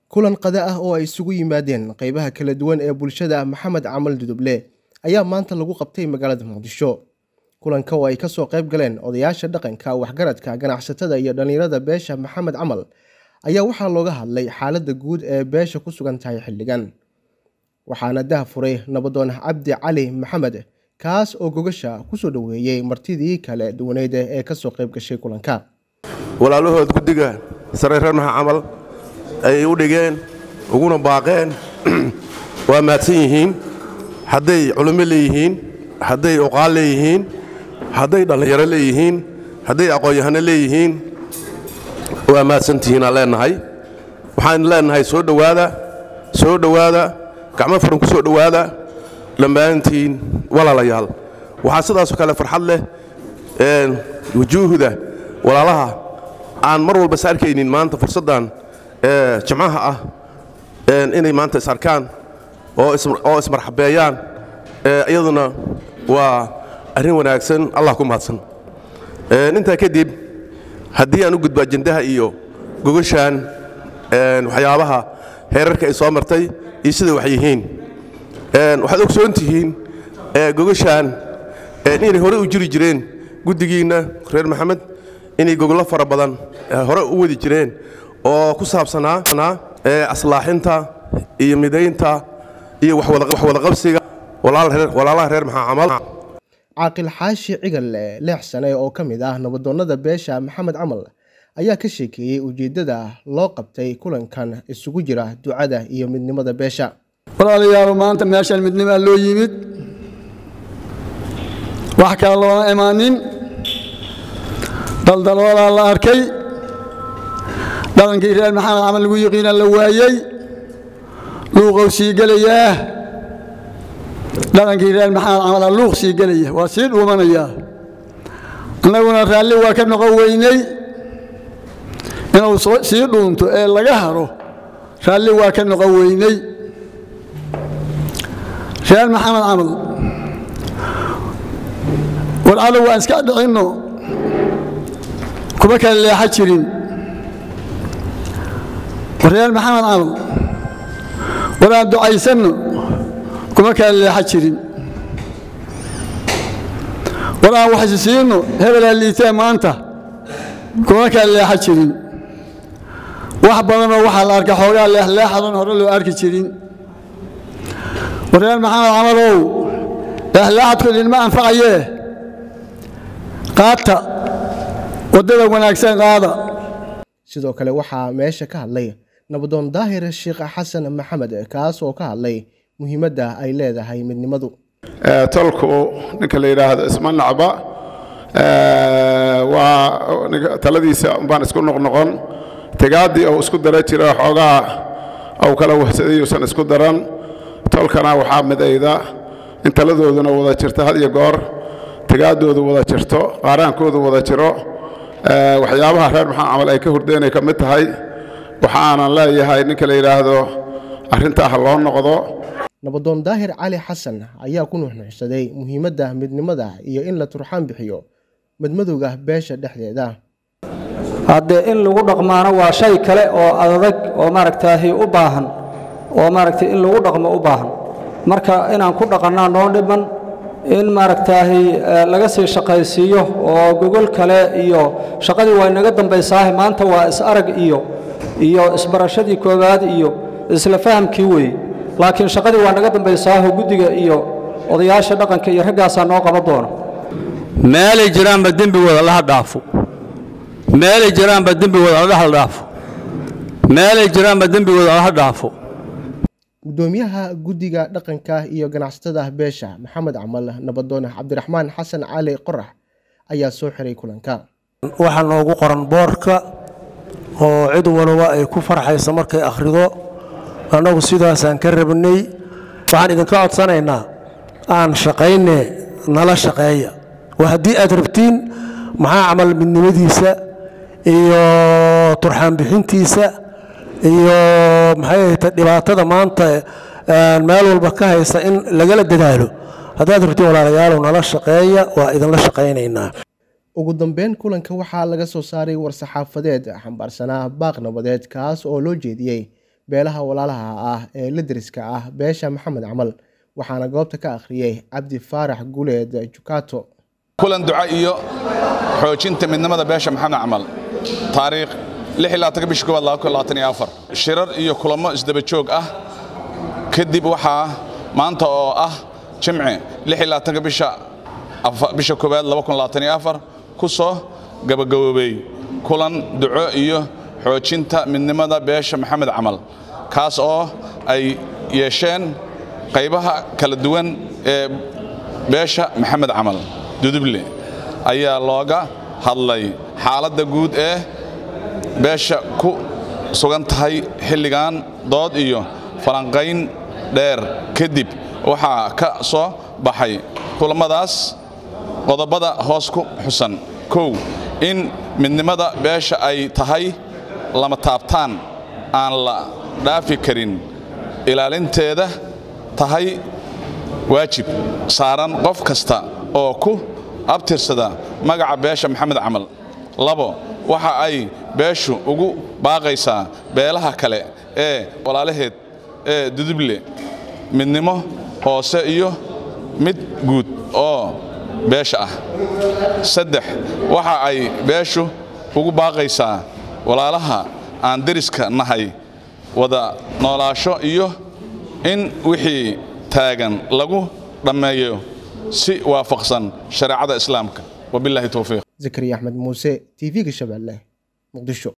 kulan qada ah oo ay isugu yimaadeen qeybaha kala duwan ee bulshada maxamed camal duduble ayaa maanta lagu qabtay magaalada muqdisho kulanka oo ay kasoo qayb galeen odayaasha dhaqanka waxgaradka ganacsatada iyo dhallinyarada beesha maxamed camal ayaa waxaa looga hadlay xaaladda guud ee beesha ku sugan tahay xilligan waxaana dah furay nabadoon cabdi cali maxamed kaas oo gogasha kusoo dhoweeyey martidii kale duwaneyd ee kasoo qayb gashay kulanka walaalahood guddiga sare reer maxa camal ayay u dhigeen uguna baaqeen waa mahadsan yihiin hadday culummo leeyihiin hadday oqaal leeyihiin hadday dhallinyaro leeyihiin hadday aqoon-yahano leeyihiin waa mahadsantihiinaan leennahay waxaan leennahay soo dhowaada soo dhowaada gacmo furan ku soo dhowaada dhammaantiin walaalayaal waxaa sidaasoo kale farxad leh wujuuhda walaalaha aan mar walba is arkaynin maanta fursaddan jimcaha ah inay maanta is arkaan oo ismarxabeeyaan iyaduna waa arrin wanaagsan allah ku mahadsan intaa kadib haddii aan u gudbo ajendaha iyo gogashaan waxyaabaha heerarka ay soo martay iyo siday wax yihiin waxaad ogsoon tihiin gogashaan inay hore u jiri jireen guddigiinna reer maxamed inay gogollo fara badan hore u wadi jireen oo ku saabsanaa aslaaxinta iyo midaynta iyo waxwadaqabsiga walaalaha reer maxaa camal caaqil xaashi cigal leex sane oo ka mid ah nabadoonnada beesha maxamed camal ayaa ka sheekeeyey ujeeddada loo qabtay kulankan isugu jira ducada iyo midnimada beesha walaalayaal maanta meeshan midnimaa loo yimid wax kale looma imaanin daldaloolaa la arkay dhaqankii reer maxamed camal lagu yiqiina la waayey luuqou sii gelayaa dhaqankii reer maxamed camala luuq sii gelaya waa sii dhuumanayaa annaguna raalli waa ka noqon weynay inuu sii dhuunto ee laga haro raalli waa ka noqon weynay reer maxamed camal war cadow waan iska dhicinno kuma kala leexa jirin reer maxamed camal war aan ducaysanno kuma kala leexa jirin war aan waxsi siinno hebelaa liitee maanta kuma kala leexa jirin wax badanoo waxaa la arka xoogaa leexleexadan hore loo arki jirin war reer maxamed camalow leexleexadku idinma anfacayee qaata waddada wanaagsan qaada sidoo kale waxaa meesha ka hadlay nabadoon daahir sheekh xasan maxamed kaas oo ka hadlay muhiimadda ay leedahay midnimadu tolku ninka la yidhaahdo isma nacba waa taladiisa baan isku noqnoqon tegaaddii ou isku dara jira xoogaa ou kala wahsaday uusan isku daran tolkana waxaa midayda in taladooduna wada jirto had iyo goor tegaaddoodu wada jirto qaaraankoodu wada jiro waxyaabaha reer maxaa camal ay ka hurdeenay ka mid tahay waxaanan leeyahay ninka la yidhaahdo arrintaa ha loo noqdo nabadoon daahir cali xasan ayaa ku nuxnuxsaday muhiimadda midnimada iyo in la turxaan bixiyo madmadowga beesha dhexdeeda haddee in lagu dhaqmaano waa shay kale oo adag oo maaragtaahi u baahan oo maaragtay in lagu dhaqmo u baahan marka inaan ku dhaqannaa noo dhiman in maaragtaahi laga sii shaqaysiiyo oo gogol kale iyo shaqadii waa inaga dambaysaahe maanta waa is-arag iyo iyo isbarashadii koowaad iyo isla fahamkii weeye laakiin shaqadii waa naga dambaysaaho guddiga iyo odayaasha dhaqanka iyo raggaasaa noo qaban doona meelay jiraanba dembigooda laha dhaafo meelay jiraanba dembigooda la dhexal dhaafo meelay jiraanba dembigooda laha dhaafo gudoomiyaha guddiga dhaqanka iyo ganacsatada beesha maxamed camal nabadoon cabdiraxmaan xasan cali qorax ayaa soo xiray kulanka waxaa noogu qoran boorka oo cid walba ay ku farxayso markay akhrido annagu sidaasaan ka rabnay waxaan idinka codsanaynaa aan shaqayne nala shaqeeya waa haddii aad rabtiin maxaa camal midnimadiisa iyo turxaan bixintiisa iyo maxay ahayta dhibaatada maanta meel walba ka haysa in lagala dadaalo haddaad rabtiin walaalayaalow nala shaqeeya waa idinla shaqaynaynaa ugu dambeyn kulanka waxaa laga soo saaray war-saxaafadeed xambaarsanaa baaq nabadeed kaas oo loo jeediyey beelaha walaalaha ah ee la deriska ah beesha maxamed camal waxaana goobta ka akhriyey cabdi faarax guleed jukato kulan duca iyo xoojinta midnimada beesha maxamed camal taariikh bishii koowaad shirar iyo kulamo isdaba joog ah kadib waxaa maanta oo ah jimci bisha koowaad ku soo gabagaboobey kulan duco iyo xoojinta midnimada beesha maxamed camal kaas oo ay yeesheen qaybaha kala duwan ee beesha maxamed camal duduble ayaa looga hadlay xaaladda guud ee beesha ku sugan tahay xilligan dood iyo falanqayn dheer kadib waxaa ka soo baxay kulammadaas qodobada hoos ku xusan kow in midnimada beesha ay tahay lama taabtaan aan la dhaafi karin ilaalinteeda tahay waajib saaran qof kasta oo ku abtirsada magaca beesha maxamed camal labo waxa ay beeshu ugu baaqaysaa beelaha kale ee walaalaheed ee duduble midnimo hoose iyo mid guud oo beesha ah saddex waxa ay beeshu ugu baaqaysaa walaalaha aan deriska nahay wada noolaasho iyo in wixii taagan lagu dhammeeyo si waafaqsan shareecada islaamka wabilaahi towfiiq zakariya axmed muuse tv-ga shabeelle muqdisho